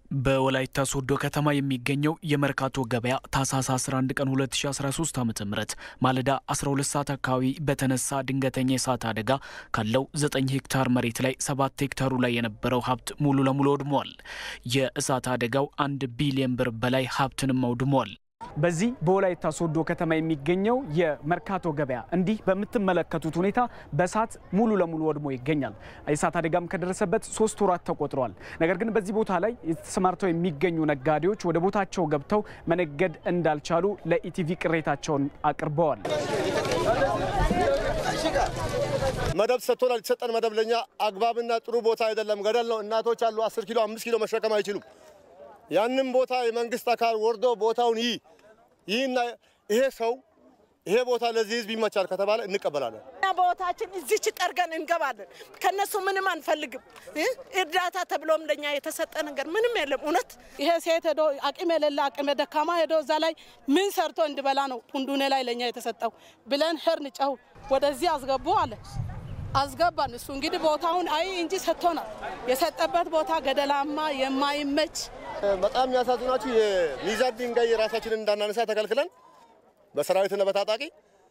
በወላይታ ሶዶ ከተማ የሚገኘው የመርካቶ ገበያ ታህሳስ 11 ቀን 2013 ዓ ም ማለዳ 12 ሰዓት አካባቢ በተነሳ ድንገተኛ የእሳት አደጋ ካለው 9 ሄክታር መሬት ላይ 7 ሄክታሩ ላይ የነበረው ሀብት ሙሉ ለሙሉ ወድሟል። የእሳት አደጋው አንድ ቢሊዮን ብር በላይ ሀብትንም አውድሟል። በዚህ በወላይታ ሶዶ ከተማ የሚገኘው የመርካቶ ገበያ እንዲህ በምትመለከቱት ሁኔታ በእሳት ሙሉ ለሙሉ ወድሞ ይገኛል። የእሳት አደጋም ከደረሰበት ሶስት ወራት ተቆጥሯል። ነገር ግን በዚህ ቦታ ላይ ተሰማርተው የሚገኙ ነጋዴዎች ወደ ቦታቸው ገብተው መነገድ እንዳልቻሉ ለኢቲቪ ቅሬታቸውን አቅርበዋል። መደብ ሰጥቶናል። የተሰጠን መደብ ለኛ አግባብና ጥሩ ቦታ አይደለም። ገደል ነው። እናቶች አሉ። አስር ኪሎ አምስት ኪሎ መሸከም አይችሉም። ያንም ቦታ የመንግስት አካል ወርዶ ቦታውን ይህ ይህና ይሄ ሰው ይሄ ቦታ ለዚህ ህዝብ ይመቻል ከተባለ እንቀበላለን። ቦታችን እዚች ጠርገን እንገባለን። ከነሱ ምንም አንፈልግም። እርዳታ ተብሎም ለኛ የተሰጠ ነገር ምንም የለም። እውነት ይሄ ሴት ሄዶ አቅም የሌለ አቅም ደካማ ሄዶ እዛ ላይ ምን ሰርቶ እንዲበላ ነው ፑንዱኔ ላይ ለኛ የተሰጠው ብለን ሄርን ጨው ወደዚህ አስገቡ አለ አስገባን። እሱ እንግዲህ ቦታውን አይ እንጂ ሰጥቶናል። የሰጠበት ቦታ ገደላማ የማይመች በጣም የሚያሳዝናችሁ የሚዛን ድንጋይ የራሳችንን እንዳናነሳ ተከልክለን በሰራዊትና በታጣቂ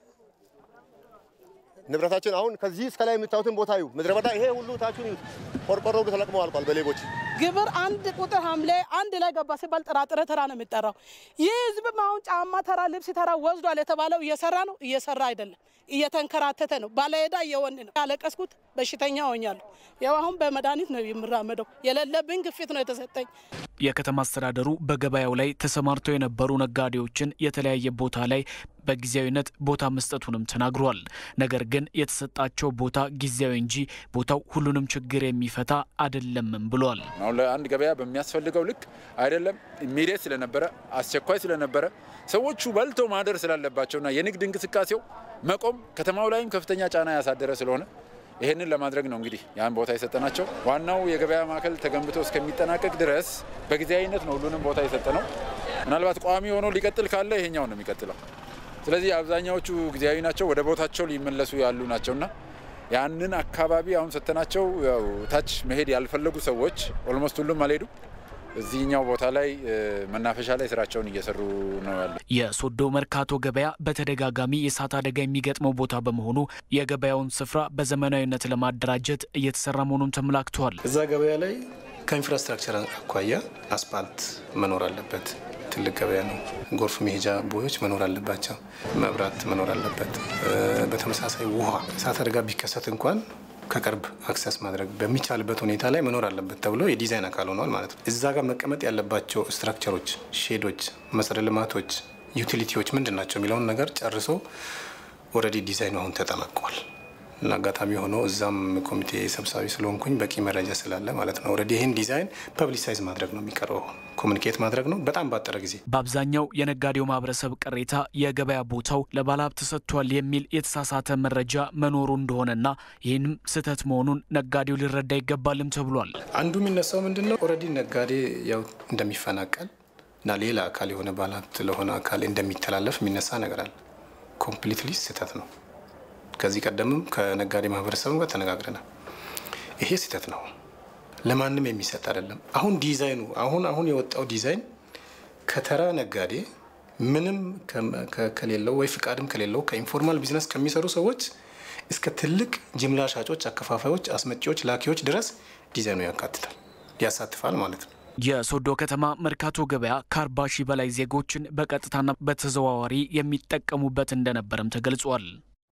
ንብረታችን አሁን ከዚህ እስከ ላይ የምታዩትን ቦታ ዩ ምድረ በዳ ይሄ ሁሉ ታችሁን ይዩት። ቆርቆሮ ሁሉ ተለቅመው አልቋል በሌቦች። ግብር አንድ ቁጥር ሐምሌ አንድ ላይ ገባ ሲባል ጥራጥሬ ተራ ነው የሚጠራው። ይህ ህዝብም አሁን ጫማ ተራ፣ ልብስ ተራ ወስዷል የተባለው እየሰራ ነው፣ እየሰራ አይደለም፣ እየተንከራተተ ነው። ባለዕዳ እየወን ነው። ያለቀስኩት በሽተኛ ሆኛለሁ። ያው አሁን በመድኃኒት ነው የምራመደው። የሌለብኝ ግፊት ነው የተሰጠኝ። የከተማ አስተዳደሩ በገበያው ላይ ተሰማርተው የነበሩ ነጋዴዎችን የተለያየ ቦታ ላይ በጊዜያዊነት ቦታ መስጠቱንም ተናግሯል። ነገር ግን የተሰጣቸው ቦታ ጊዜያዊ እንጂ ቦታው ሁሉንም ችግር የሚፈታ አይደለምም ብሏል። አሁን ለአንድ ገበያ በሚያስፈልገው ልክ አይደለም። ኢሚዲየት ስለነበረ አስቸኳይ ስለነበረ ሰዎቹ በልቶ ማደር ስላለባቸውና የንግድ እንቅስቃሴው መቆም ከተማው ላይም ከፍተኛ ጫና ያሳደረ ስለሆነ ይህንን ለማድረግ ነው እንግዲህ ያን ቦታ የሰጠናቸው። ዋናው የገበያ ማዕከል ተገንብቶ እስከሚጠናቀቅ ድረስ በጊዜያዊነት ነው ሁሉንም ቦታ የሰጠ ነው። ምናልባት ቋሚ ሆኖ ሊቀጥል ካለ ይሄኛው ነው የሚቀጥለው። ስለዚህ አብዛኛዎቹ ጊዜያዊ ናቸው፣ ወደ ቦታቸው ሊመለሱ ያሉ ናቸውና ያንን አካባቢ አሁን ሰጥተናቸው ያው ታች መሄድ ያልፈለጉ ሰዎች ኦልሞስት ሁሉም አልሄዱ እዚህኛው ቦታ ላይ መናፈሻ ላይ ስራቸውን እየሰሩ ነው ያሉ። የሶዶ መርካቶ ገበያ በተደጋጋሚ የእሳት አደጋ የሚገጥመው ቦታ በመሆኑ የገበያውን ስፍራ በዘመናዊነት ለማደራጀት እየተሰራ መሆኑን ተመላክተዋል። እዛ ገበያ ላይ ከኢንፍራስትራክቸር አኳያ አስፓልት መኖር አለበት። ትልቅ ገበያ ነው። ጎርፍ መሄጃ ቦዮች መኖር አለባቸው። መብራት መኖር አለበት። በተመሳሳይ ውሃ እሳት አደጋ ቢከሰት እንኳን ከቅርብ አክሰስ ማድረግ በሚቻልበት ሁኔታ ላይ መኖር አለበት ተብሎ የዲዛይን አካል ሆኗል ማለት ነው። እዛ ጋር መቀመጥ ያለባቸው ስትራክቸሮች፣ ሼዶች፣ መሰረተ ልማቶች፣ ዩቲሊቲዎች ምንድን ናቸው የሚለውን ነገር ጨርሶ ኦልሬዲ ዲዛይኑ አሁን ተጠናቋል። እና አጋጣሚ ሆኖ እዛም ኮሚቴ ሰብሳቢ ስለሆንኩኝ በቂ መረጃ ስላለ ማለት ነው። ኦልሬዲ ይህን ዲዛይን ፐብሊሳይዝ ማድረግ ነው የሚቀረው፣ ኮሚኒኬት ማድረግ ነው በጣም ባጠረ ጊዜ። በአብዛኛው የነጋዴው ማህበረሰብ ቅሬታ የገበያ ቦታው ለባለሀብት ተሰጥቷል የሚል የተሳሳተ መረጃ መኖሩ እንደሆነና ይህንም ስህተት መሆኑን ነጋዴው ሊረዳ ይገባልም ተብሏል። አንዱ የሚነሳው ምንድን ነው ኦልሬዲ ነጋዴ ያው እንደሚፈናቀል እና ሌላ አካል የሆነ ባለሀብት ለሆነ አካል እንደሚተላለፍ የሚነሳ ነገር አለ። ኮምፕሊትሊ ስህተት ነው። ከዚህ ቀደምም ከነጋዴ ማህበረሰብ ጋር ተነጋግረናል። ይሄ ስህተት ነው፣ ለማንም የሚሰጥ አይደለም። አሁን ዲዛይኑ አሁን አሁን የወጣው ዲዛይን ከተራ ነጋዴ ምንም ከሌለው ወይ ፍቃድም ከሌለው ከኢንፎርማል ቢዝነስ ከሚሰሩ ሰዎች እስከ ትልቅ ጅምላ ሻጮች፣ አከፋፋዮች፣ አስመጪዎች፣ ላኪዎች ድረስ ዲዛይኑ ያካትታል፣ ያሳትፋል ማለት ነው። የሶዶ ከተማ መርካቶ ገበያ ከአርባ ሺህ በላይ ዜጎችን በቀጥታና በተዘዋዋሪ የሚጠቀሙበት እንደነበረም ተገልጿል።